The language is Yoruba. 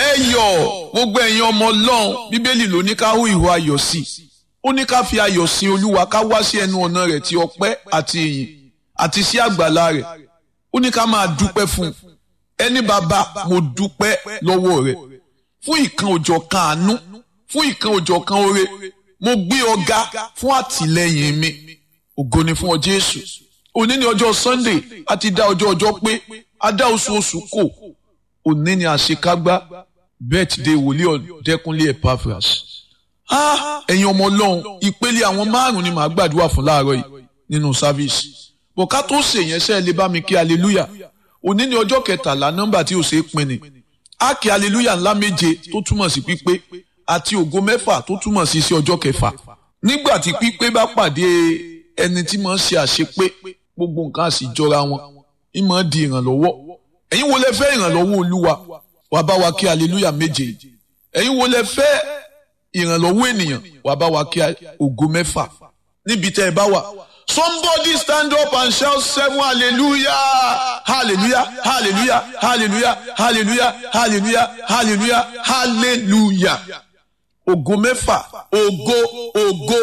ẹ yọ̀ gbogbo ẹ̀yin ọmọ ọlọ́run bíbélì ló ní ká hú ìhó ayọ̀ sí ó ní ká fi ayọ̀ sin olúwa ká wá sí ẹnu ọ̀nà rẹ̀ ti ọpẹ́ àti ìyìn àti sí àgbàlá rẹ̀ ó ní ká máa dúpẹ́ fún un ẹni bàbá mo dúpẹ́ lọ́wọ́ rẹ̀ fún ìkan òjọ̀ kan àánú fún ìkan òjọ̀ kan oore mo gbé ọ̀gá fún àtìlẹ́yìn mi ògo ni fún ọ jésù òní ni ọjọ́ sunday a ti dá ọjọ́ ọjọ́ pé a dá oṣù oṣù kò òní ni àṣekágbá birthday wòlíì ọ̀dẹ́kunlé epaphras ẹ̀yin ọmọ ọlọ́run ìpele àwọn márùn-ún ni màá gbàdúrà fún láàárọ̀ yìí nínú sáfíìsì bọ̀ ká tó ṣèyẹn sẹ́ẹ̀ lè bá mi kí hallelujah òní ni ọjọ́ kẹtàlá nọ́mbà tí ò ṣe é pin ni á kí hallelujah ńlá méje tó túmọ̀ sí pípé àti ògo mẹ́fà tó túmọ̀ sí sí ọjọ́ kẹfà nígbà tí pípé bá pàdé ẹni tí máa ń ṣe àṣepé gbogbo nǹkan á sì jọra wọn ń máa di ìrànlọ́wọ́ ẹ̀yin wo lẹ fẹ́ ìrànlọ́wọ́ olúwa wàá bá wa kí hallelujah méje ẹ̀yin wo lẹ fẹ́ ìrànlọ́wọ́ ènìyàn wàá bá wa kí ògo mẹ́fà níbi tẹ́ ẹ bá wà Somebody stand up and shout seven hallelujah, hallelujah, hallelujah, hallelujah, hallelujah, hallelujah, hallelujah, hallelujah. Ògo mẹ́fà, ògo, ògo.